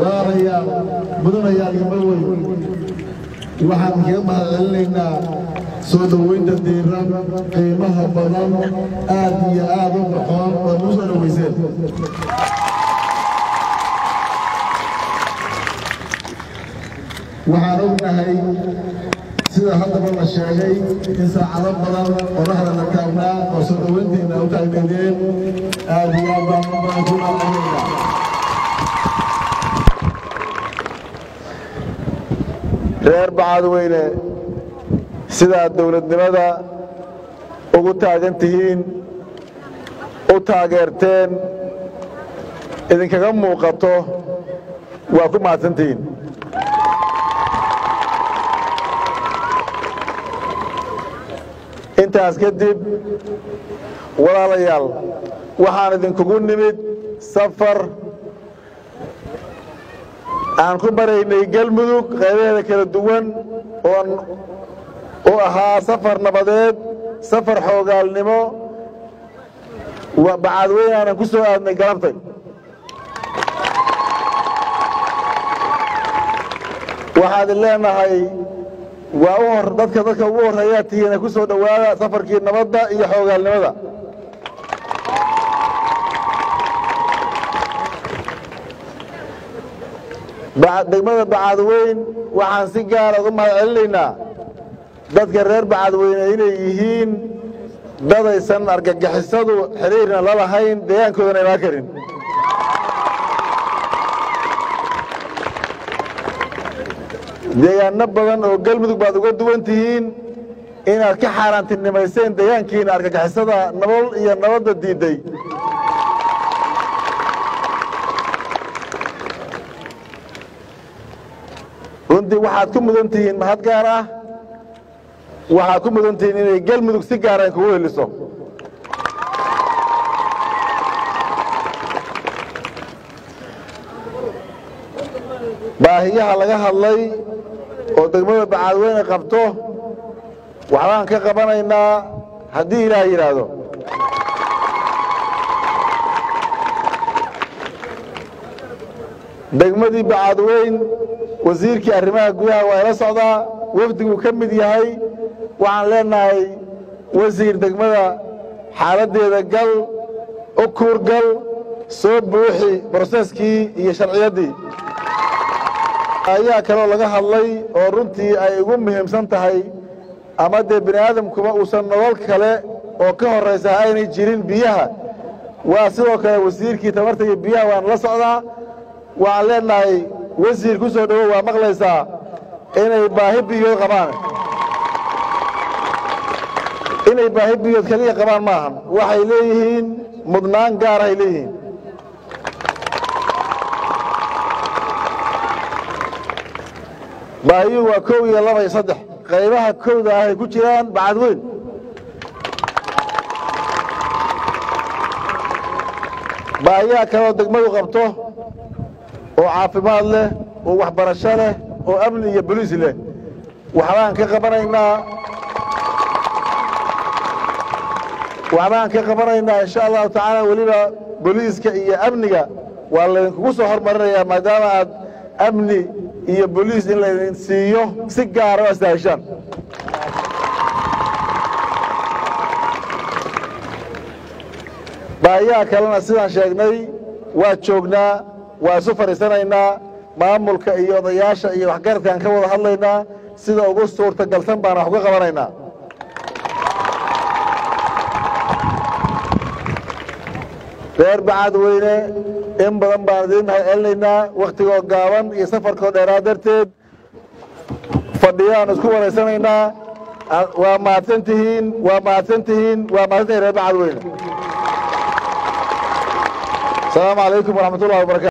walaalayaal mudanayaal iyo marweyn waxaan kaga mahadcelinaynaa soo dhoweynta diiran qiimaha badan aad iyo aad u baxoon oo nuu soo dhoweyseen waxaan ognahay sida haddaba la sheegay in saacado badan qoraxda la taagnaa oo soo dhoweyntiina u taagneedeen aad iyo aad baan u badan ku mahadcelinaynaa reer bacadweyne sidaad dowladnimada ugu taagan tihiin u taageerteen idinkaga muuqato waa ku mahadsantihiin intaas kadib walaalayaal waxaan idinkugu nimid safar aan ku maraynay galmudug qaybaheeda kala duwan oon u ahaa safar nabadeed safar xoogaalnimo bacadweyne aanan ku soo aadnay galabtay waxaad leenahay waa u hor dadka dadka ugu horreeyaa tihiina ku soo dhowaada safarkii nabadda iyo xoogaalnimada degmada bacadweyn waxaan si gaara uga mahad celinaynaa dadka reer bacadweyne inay yihiin dadaysan argagixisadu xiriirna la lahayn deegaankoodana imaan karin deegaano badan oo galmudug baad uga duwan tihiin inaad ka xaaraantinimayseen deegaankiina argagixisada nabol iyo nabadda diidday runtii waxaad ku mudan tihiin mahad gaar ah waxaad ku mudan tihiin inay galmudug si gaara in kugu heliso baahiyaha laga hadlay oo degmada bacadweyne qabto waxbaan ka qabanaynaa haddii ilaah yidhaahdo degmadii bacadweyn wasiirkii arrimaha gudaha waa ila socdaa wafdiguu ka mid yahay waxaan leenahay wasiir degmada xaaladdeeda gal u kuur gal soo buuxi broseskii iyo sharciyaddii ayaa kaloo laga hadlay oo runtii ay ugu muhiimsan tahay ama dee bini aadamkuba uusan nolol kale oo ka horraysa aynay jirin biyaha waa sidoo kale wasiirkii tamarta iyo biyaha waan la socdaa waxaan leenahay wasiir ku soo dhowow waa maqlaysaa inay baahi biyood qabaan inay baahi biyood keliya qabaan maahan waxay leeyihiin mudnaan gaarahay leeyihiin baahiyuhu waa kow iyo laba iyo saddex qaybaha kowda ahay ku jiraan bacadweyn baahiyaha kaleoo degmadu qabto oo caafimaad leh oo waxbarasho leh oo amni iyo boliis leh waxbaan ka qabanaynaa waxbaan ka qabanaynaa insha allahu tacaala weliba boliiska iyo amniga waa laydinkugu soo hormarinayaa maadaama aad amni iyo boliis in laydin siiyo si gaara oo istaahishaan baahiyaha kalena sidaan sheegnay waa joognaa waa isu fadhiisanaynaa maamulka iyo odayaasha iyo waxgaradkaan ka wada hadlaynaa sida ugu suurtagalsan baana wax uga qabanaynaa reer bacadweyne in badan baan idiin mahad celinaynaa wakhtigoo gaaban iyo safarkoo dheeraa darteed fadhiyaan isku waraysanaynaa waa mahadsan tihiin waa mahadsan tihiin waa mahadsan tihiin reer bacadweyne asalaamu calaykum waraxmat ullahi wabarakatu